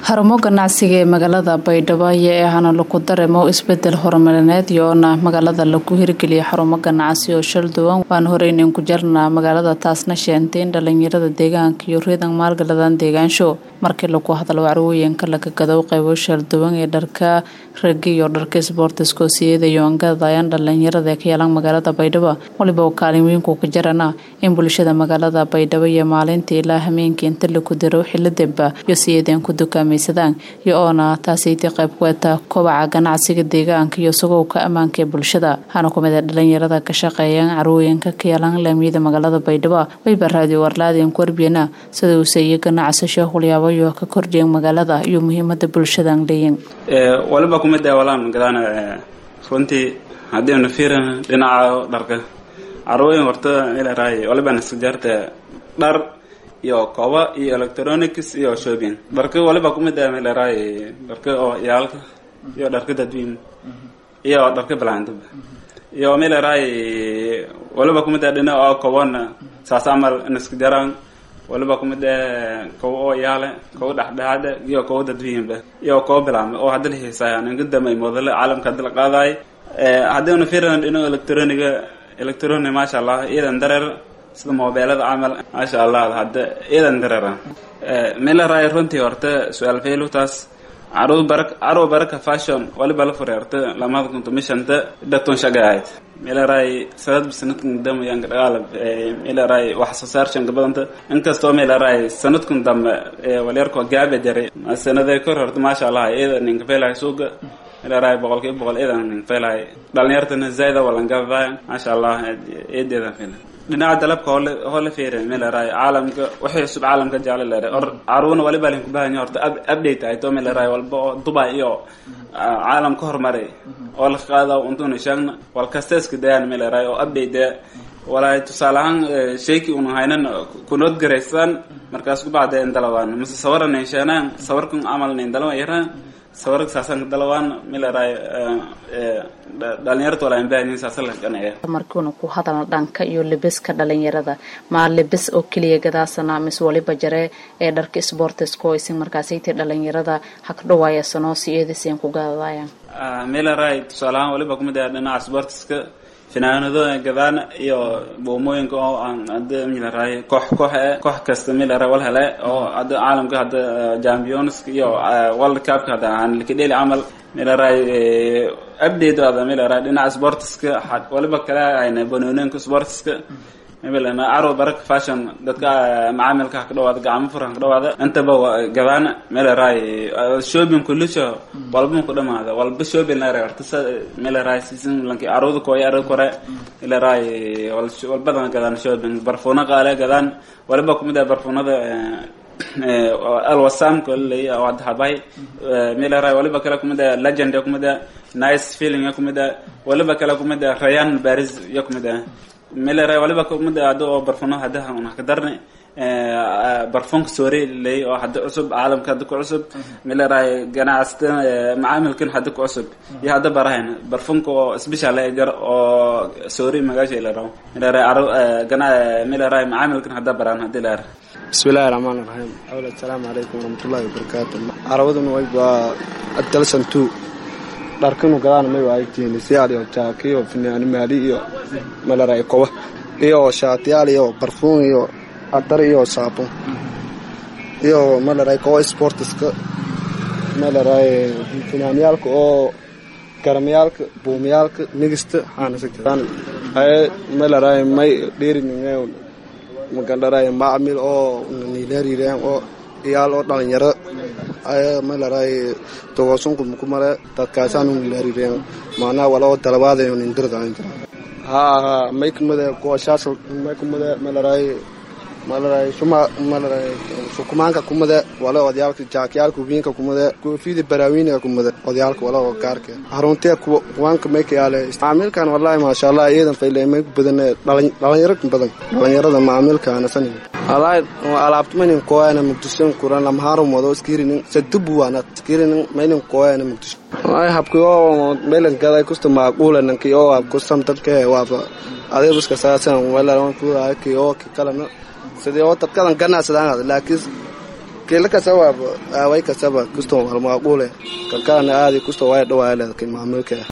xarumo ganacsiga ee magaalada baydhabo ayaa ahana lagu dareemo isbedel horumarineed iyoona magaalada lagu hirgeliyay xarumo ganacsi oo shal duwan waan horeynin ku jarnaa magaalada taasna sheentay in dhalinyarada deegaanka iyo reedan maalgaladan deegaansho markii lagu hadlo carwooyinka laga gado qeybo shal duwan ee dharka ragi iyo dharka sboortiska siyada iyo angadayaan dhalinyarada ka yeelan magaalada baydhabo waliba oo kaalin weynku ka jarana in bulshada magaalada baydhabo iyo maalinta ilaa hameenkii inta lagu diro xiladeba iyo siyadeen ku dukaamaysadaan iyo oona taasaytii qayb ku eta kobaca ganacsiga deegaanka iyo sugowka ammaanka ee bulshada waxaana kumid a dhalinyarada ka shaqeeyaan carwooyinka ka yeelan laamiyada magaalada baydhabo wayba raadiyo warlaadeen kuwarbiyana sida uu seeyey ganacsasho hulyaabo ka kordhiyan magaalada iyo muhiimada bulshadan leeyin waliba kumid ah walaan gadaan runtii haddiinu fiirin dhinaca dharka carwooyin horta ilaraay waliba nasjaarta dhar iyo koba iyo electronics iyo shopping dharka waliba kumid ah ilaraay dharka oo yaalka iyo dharka dadweyne iyo dharka balaandaba iyo milaraay waliba kumid ah dhinaca oo kobana saas camal naskajaraan waliba kumid ah kowa oo yaale kowa dhexdhexaada iyo kowa dadweyinba iyo kowa bilaabma oo hadda la heesaya ninka damay modale caalamka hadda la qaadaay haddaynu fiiran dhinaca electroniga electronic maasha allah iyadan dareer sida mobeelada camal maasha allah hadda iyadan dareera milaraay runtii horta su-aal faylutaas caruu bara caruu baraka fashion waliba la furay horta lamada kunto mishanta dhaton shaga ahayd milaraay sanadba sanadkan dambe yanka dhaqaalab milaraay wax soo saar shanka badanta inkastoo milaraay sanadkan dambe walyarko gaabe jaray sanadee kor horta maasha allah iyada ninka feelahay suuga milaraay boqolkiiba boqol iyadan ninka feelahay dhalinyartana zaida walangadaay maasha allah iyadeedan feelay dhinaca dalabka hole hole feeren milaraay caalamka waxay cusub caalamka jecla leedahay or caruuna waliba lin kubahanya horta update ay to milaraay walba oo dubai iyo caalam ka hormaray oo la qaada untuna sheegna wal kasteeska dayaan milaraay oo update walaay tusaale ahaan sheeki una haynan kunood garaysaan markaas kubacda in dalawaan mase sawaran sheenaan sawarkan camal nin dalawa yaraan sawarka saasan dalawaan milaraay dhalinyarta wala baahin saasa la ganaya markiuna ku hadalna dhanka iyo libiska dhalinyarada maa libis oo keliya gadaasana mis waliba jare ee dharka sportiska oo isin markaasaytii dhalinyarada hakdhawaaya sanoosi eedisiin ku gadadayaan milaraay tusaale ahaan waliba kumid ah dhinaca sportiska finaanado gadaan iyo boomooyinka oo aan hadda milaraay koox koox e koox kasta milaraay wal hele oo hadda caalamka hadda championska iyo world cupka hadda aan likadheli camal milaraay update ada milaraay dhinaca sportiska waliba kale ayna banoonooyinka sportiska mabalana carwo baraka fashion dadka macaamilka ka dhawaada gacmo furan ka dhawaada intaba gadaan milaraay shopping kulisho walba ku dhamaada walba shopping lare horta sa milaraay season lanki carwada kooya arag kore milaraay walbadan gadaan shopping barfuuna qaale gadaan waliba kumid ah barfuunada alwasamka lay hadda habay milaraay waliba kale kumid ah legend kumid ah nice feeling kumid ah waliba kale kumid ah rayan baris ya kumid ah milaraay waliba kumid ah hadda oo barfuuno hadda una ka darnay barfunka soore lay oo hadda cusub caalamka hadda ku cusub milaraay ganacsata macaamilkan hadda ku cusub iyo hadda barahayn barfunka oo special jar oo soore magaasha la rabo milaraay aro gana milaraay macaamilkan hadda baraan hadii la bismillahi raxmaan raxiim awla asalaamu calaykum waraxmatullahi wabarakaatu carawaduna wayba adalsan two dharkanu gadaan may waaytiin siyaal iyo jaaki iyo finaani maali iyo malaray koba iyo shaatiyaal iyo barfuun iyo adar iyo saabun iyo malaray koba sportiska malaray finaaniyaalka oo garamayaalka buumayaalka nigista xaanasagadaan aye malaray may dheerininge magandharay macmil oo nilarireen oo iyaal oo dhalinyaro aya malaray togosunku mukumale dadkaasanu nilarireen maanaa wala oo dalabaadayo nindirdain jira haa haa may kumade gooshaas may kumade malaray malaray shuma malaray sukumaanka kumade wala odyaalka jaakyaalka wiinka kumade koofida baraawiniga kumade odyaalka wala oo gaarka haruntee kuwaanka may kayaale macaamilkan wallahi maasha allah iyadan fayle may ku badan dhalinyaro badan dhalinyarada macaamilkaana sanin wallahi alaabtumanin kooyana muqdisho kuran lamhaaro modo skirinin sadubu wana skirinin mainin kooyana muqdisho wallahi habkiyo meelan gaday kusta maaquulanan kiyo waa kusam dadka waaba adeebuska saasan wala kuraa kiyo kalana sidii oo dadkadan ganacsadaan laakiin kila kasaba way kasaba kusto walmaaqule kalkaana aadi kusto way dhawaaleed maamulka